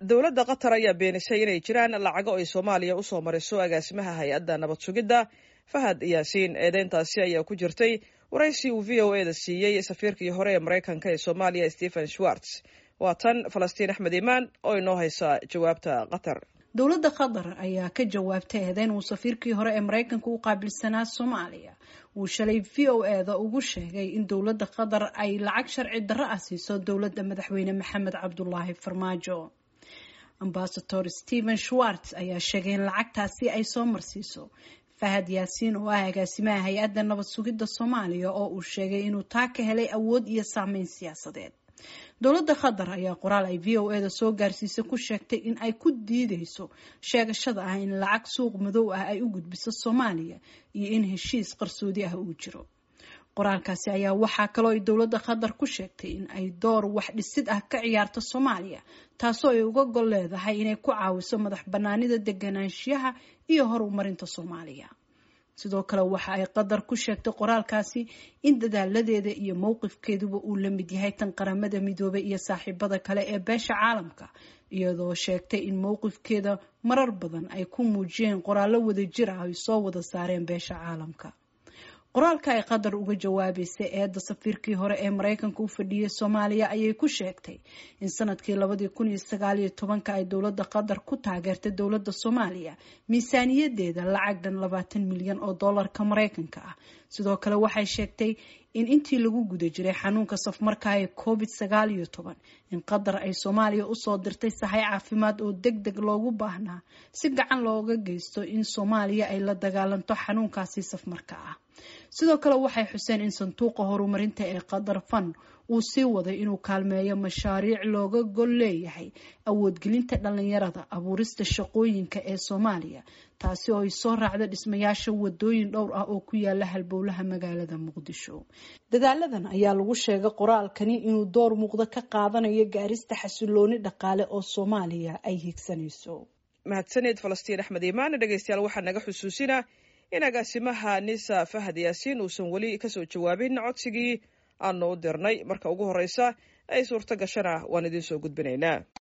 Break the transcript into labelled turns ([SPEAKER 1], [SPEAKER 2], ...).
[SPEAKER 1] dowladda qatar ayaa beenisay inay jiraan lacago ay soomaaliya usoo mariso agaasimaha hay-adda nabad sugidda fahad yaasiin eedeyntaasi ayaa ku jirtay waraysi uu v o e da siiyey safiirkii hore ee maraykanka ee soomaaliya stephen schwartz waa tan falastiin axmed imaan oo inoo haysa jawaabta qatar
[SPEAKER 2] dowladda qatar ayaa ka jawaabtay eedeyn uu safiirkii hore ee maraykanka u qaabilsanaa soomaaliya uu shalay v o e da ugu sheegay in dowladda qatar ay lacag sharci darro ah siiso dowladda madaxweyne maxamed cabdulaahi farmaajo ambasador stephen schwartz ayaa sheegay in lacagtaasi ay soo marsiiso fahad yaasiin oo ah agaasimaha hay-adda nabad sugidda soomaaliya oo uu sheegay inuu taa ka helay awood iyo saameyn siyaasadeed dowladda qatar ayaa qoraal ay v o e da soo gaarsiisay ku sheegtay in ay ku diideyso sheegashada ah in lacag suuq madow ah ay u gudbiso soomaaliya iyo in heshiis qarsoodi ah uu jiro qoraalkaasi ayaa waxaa kaloo ay dowladda qatar ku sheegtay in ay door wax dhisid ah ka ciyaarto soomaaliya taasoo ay uga gol leedahay inay ku caawiso madax banaanida deganaanshiyaha iyo horumarinta soomaaliya sidoo kale waxa ay qatar ku sheegtay qoraalkaasi in dadaaladeeda iyo mowqifkeeduba uu la mid yahay tan qaramada midoobay iyo saaxiibada kale ee beesha caalamka iyadoo sheegtay in mowqifkeeda marar badan ay ku muujiyeen qoraallo wadajir ah ay soo wada saareen beesha caalamka qoraalka ay qatar uga jawaabeysay eedda safiirkii hore ee maraykanka u fadhiyay soomaaliya ayay ku sheegtay in sanadkii labadii kun iyo sagaal iyo tobanka ay dowladda qatar ku taageertay dowladda soomaaliya miisaaniyadeeda lacag dhan labaatan milyan oo dollarka maraykanka ah sidoo kale waxay sheegtay in intii lagu guda jiray xanuunka safmarka ee covid sagaal iyo toban in qatar ay soomaaliya usoo dirtay sahay caafimaad oo deg deg loogu baahnaa si gacan looga geysto in soomaaliya ay la dagaalanto xanuunkaasi safmarka ah sidoo kale waxay xuseen in sanduuqa horumarinta ee qatar fan uu sii waday inuu kaalmeeyo mashaariic looga gol leeyahay awoodgelinta dhalinyarada abuurista shaqooyinka ee soomaaliya taasi oo ay soo raacda dhismayaasha wadooyin dhowr ah oo ku yaala halbowlaha magaalada muqdisho dadaaladan ayaa lagu sheegay qoraalkani inuu door muuqda ka qaadanayo gaarista xasilooni dhaqaale oo soomaaliya ay higsanayso
[SPEAKER 1] mahadsaneed falastiin axmed imaan dhegeystayaal waxaa naga xusuusinaa in agaasimaha nisa fahad yaasiin uusan weli kasoo jawaabin codsigii aanu u dirnay marka ugu horeysa ay suurto gashana waan idiin soo gudbinaynaa